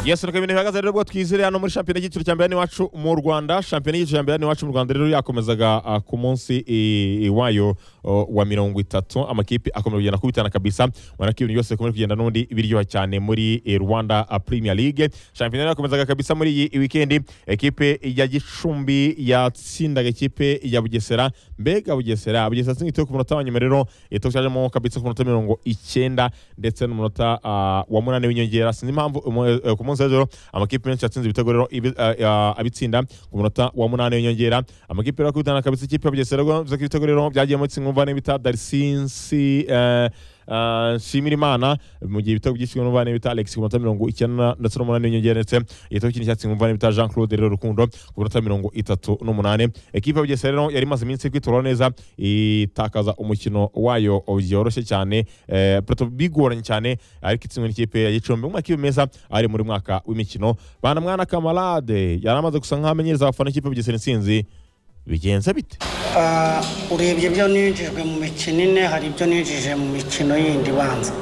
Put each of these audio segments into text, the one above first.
yesu nuko ibintu bihagaze rero ubwo twizere hano muri shampiyona y'icyiciro cya mbere hano iwacu mu rwanda shampiyona y'icyiciro cya mbere hano iwacu mu rwanda rero yakomezaga ah, ku munsi i- wayo oh, wa mirongo itatu amakipe akomeza kugenda kubitana kabisa ubona ko ibintu byose bikomeje kugenda n'ubundi biryoha cyane muri eh, rwanda ah, premier league shampiyona rero yakomezaga kabisa muri iyi wikendi ekipe ya gicumbi yatsindaga ekipe ya bugesera mbega bugesera bugesera yatsinze igitego ku munota wa nyuma rero igitego cyajemo kabisa ku munota mirongo icyenda ndetse n'umunota ah, wa munani w'inyongera sinzi impamvu umu- eh, ku munsi w'ejo amakipe menshi yatsinze ibitego rero ibi- ah, ah, abitsinda ku munota wa munani w'inyongera amakipe rero akubitana kabisa ikipe ya bugesera rero bivuze ko ibitego rero byagiyemo tsingumva n'ibita darisinsi eh, ah, nshimira imana mu gihe ibitego byishyuwe n'umuvandimwe bita alex ku minota mirongo icyenda ndetse n'umunani w'inyongera ndetse igitego kindi cyatsinze umuvandimwe bita jean claude rero rukundo ku minota mirongo itatu n'umunani ekipa ya bugesera rero yari imaze iminsi kwitora neza itakaza umukino wayo byoroshye cyane eh, Plateau bigoranye cyane ariko itsinzwe n'ikipe ya gicumbi mu makipe meza ari muri mwaka w'imikino bana mwana kamarade yari amaze gusa nk'amenyereza abafana ikipe ya bugesera intsinzi bigenze bite Ah, urebye ibyo ninjijwe mu mikino ine hari ibyo ninjije mu mikino yindi ibanza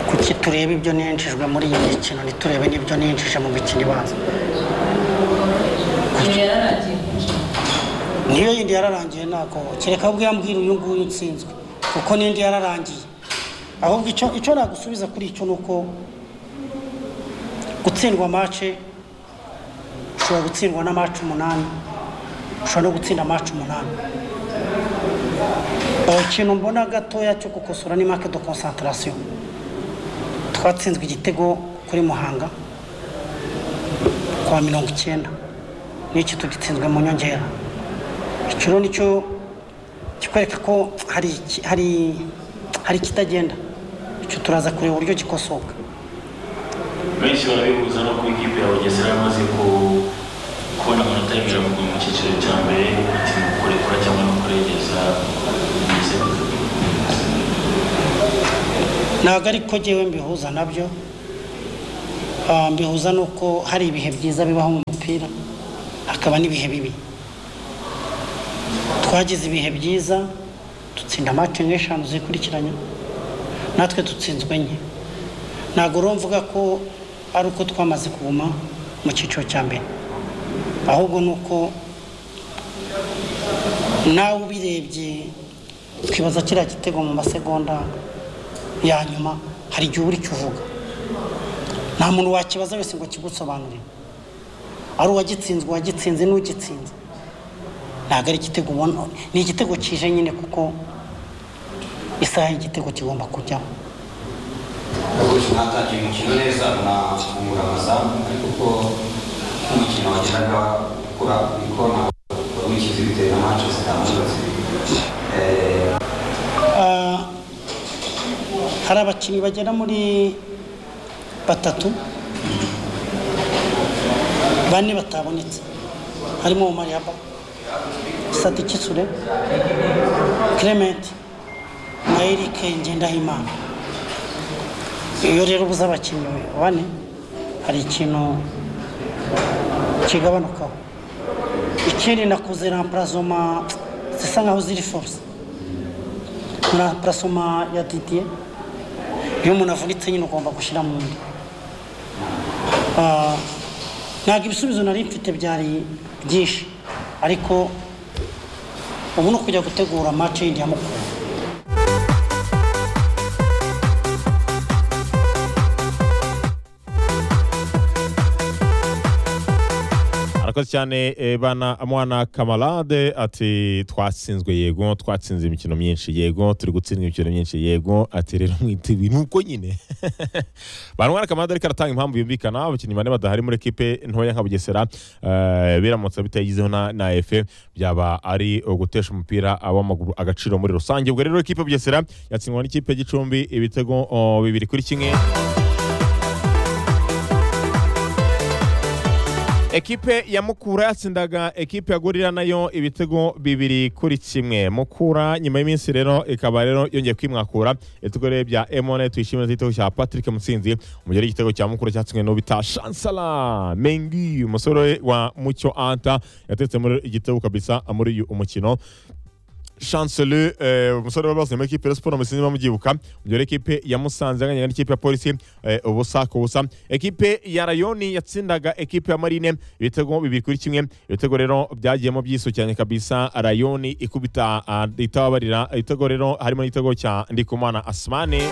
kuki turebe ibyo ninjijwe muri iyi mikino ntiturebe n'ibyo ninjije mu mikino ibanza niyo yindi yararangiye ntabwo kereka ahubwo yambwira uyu nguyu utsinzwe kuko n'indi yararangiye ahubwo icyo icyo nagusubiza kuri icyo ni uko gutsindwa mace ushobora gutsindwa na mace umunani ushobora no gutsinda amacu umunani ikintu mbona gatoya cyo gukosora ni make de concentration twatsinzwe igitego kuri muhanga kwa mirongo icyenda n'iki tugitsinzwe mu nyongera icyo rero nicyo kikwereka ko hari iki- hari hari ikitagenda icyo turaza kureba uburyo gikosoka benshi barabihuza no kuba ikipe ya bugesera yamaze ku- kubona amanota y'ibiri mu mu cyiciro cya mbere ati ni ukurekura cyangwa no kuregeza bigize ntabwo ariko ngewe mbihuza nabyo Ah, mbihuza nuko hari ibihe byiza bibaho mu mupira hakaba n'ibihe bibi twagize ibihe byiza dutsinda amace nk'eshanu zikurikiranya natwe dutsinzwe nke ntabwo urumva uvuga ko ari uko twamaze kuguma mu cyiciro cya mbere ahubwo ni uko nawe ubirebye twibaza kiriya gitego mu masegonda ya nyuma hari igihe uba uri kuvuga nta muntu wakibaza wese ngo kigusobanurire ari uwagitsinzwe uwagitsinze n'ugitsinze ntabwo ari igitego ubona ni igitego kije nyine kuko isaha y'igitego kigomba kujyaho Abakozi mwatangiye umukino neza munafungura amazamu ariko uko umukino wagendaga ukura niko ntabwo wikize bitewe na manche zitandukanye Eh, Ah, hari abakinnyi bagera muri batatu bane batabonetse harimo umariaba sadikisure clement na eric ngendahimana iyo rero ubuze abakinnyi bane hari ikintu kigabanukaho ikindi nakuze rampurazoma zisa nkaho ziri force na purasoma ya didiye iyo umuntu avunitse nyine ugomba gushyira mu nda Ah, ntabwo ibisubizo nari mfite byari byinshi ariko ubu ni ukujya gutegura match yindi ya mukuru arakoze cyane eh, bana mwana kamarade ati twatsinzwe yego twatsinze imikino myinshi yego turi gutsindwa imikino myinshi yego ati rero mwiteguye nuko nyine bana mwana kamarade ariko aratanga impamvu yumvikana abakinnyi bane badahari muri ekipe ntoya nka bugesera eh, biramutse bitayigizeho na, na efe byaba ari ugutesha umupira w'amaguru agaciro muri rusange ubwo rero ekipe ya bugesera yatsindwa n'ikipe ya gicumbi ibitego oh, bibiri kuri kimwe ekipe ya mukura yatsindaga ekipe ya gorira nayo ibitego bibiri kuri kimwe mukura nyuma y'iminsi rero ikaba rero yongeye kwimwakura ibitego rero bya emone tuyishimira igitego cya patrick mutsinzi umugeri igitego cya mukura cyatsinzwe n'ubita shansala mengi umusore wa mucyo anta yatetse muri igitego kabisa muri uyu umukino chancele eh, umusore wari wabaziye muri ekipe ya siporo musinzi bamubyibuka ubwo rero ekipe ya musanze yanganya n'ikipe ya polisi eh, ubusa ku busa ekipe ya rayoni yatsindaga ekipe ya marine ibitego bibiri kuri kimwe ibitego rero byagiyemo byisukiranye kabisa rayoni ikubita ah, itababarira ibitego rero harimo n'igitego cya ndikumana asimane